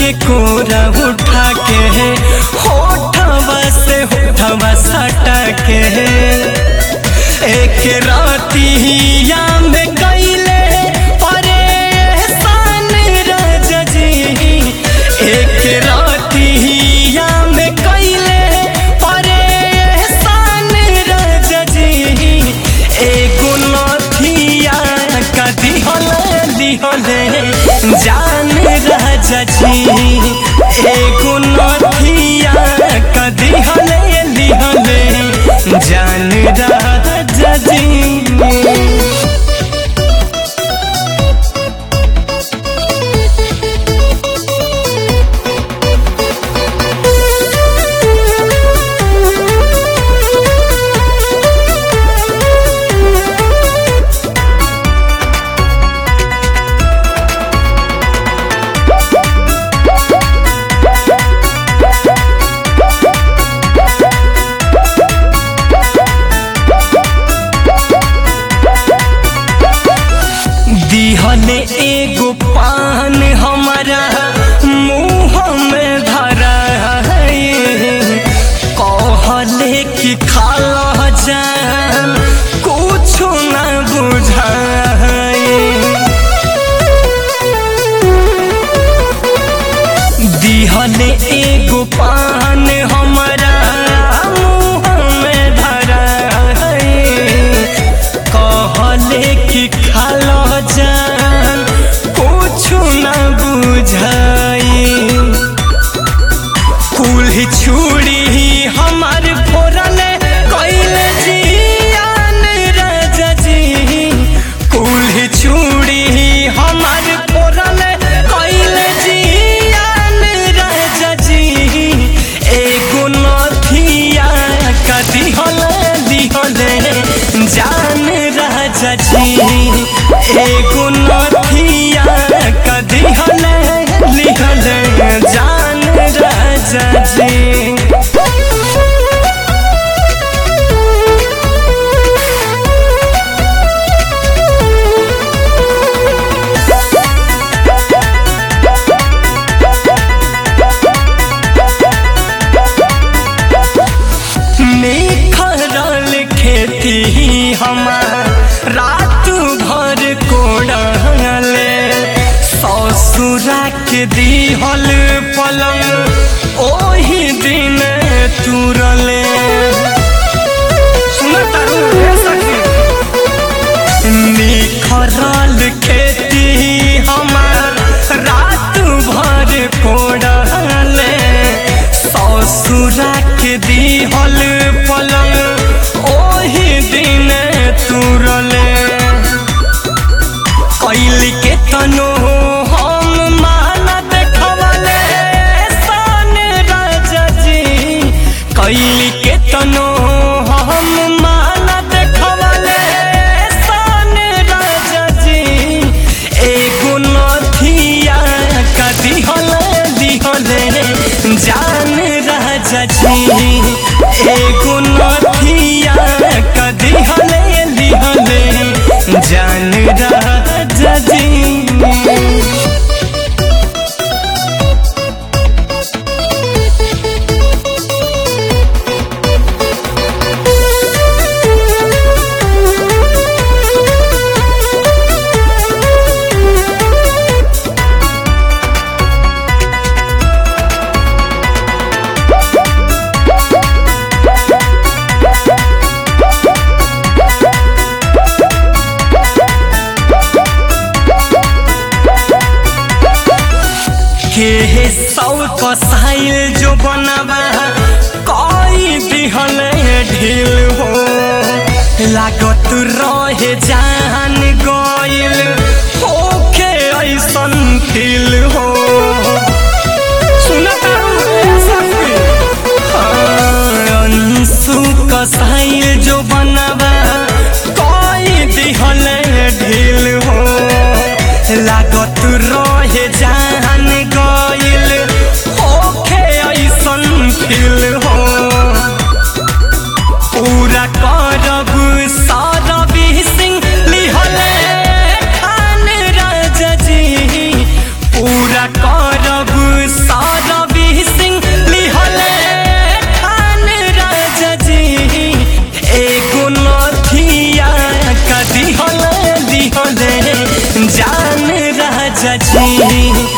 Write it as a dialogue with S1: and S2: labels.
S1: के कोरा उठा के होठवा से होठवा सटा के एक रातिया में कैले परेशान राजा जी एक रातिया में कैले परेशान राजा जी एगो नथिया का दिहले दिहले जान राजा जी एगो नथिया का दिहले दिहले जान राजा जी दिहले एगो पान हमारा मुँह में धरा कहले कि खाला जान कुछ न बुझाए दिहले एगो पान हमारा मुँह में धरा कहले कि खाला जान कुछ न बुझाई कुल छुड़ी हमार फोरले कैले जियान राजा जी कुल छुड़ी हमार फोरले कैले जियान राजा जी एगो नथिया का दिहले दिहले जान राजा जी एगो नथिया का दिहले दिहले जान राजा जी निखरल खेती हमार रात भर कोड़ले ससुरा के दिहल पलंग ओही दिन तुरले निखरल खेती हमार रात भर कोड़ले ससुरा के दिहल पलंग ओही दिन तुरले कैल के तनो हम माना देखवले सन राजा जी कैल के तनो हम माना देखवले सन राजा जी एगो नथिया का दिहले दिहले जान राजा जी एगो नथिया का दिहले दिहले जान राजा जी के सौ कसाइल जो बनवा कई दिहल ढील हो लागत रहे जान गइल होके ऐसन फील हो सुनता अंशु कसाइल जो बनवा कई दिहल ढील हो लागत रहे जान गइल होखे ऐसन फील हो पूरा करब सारबी सिंह लिहले खान राजा जी पूरा करब राजा जी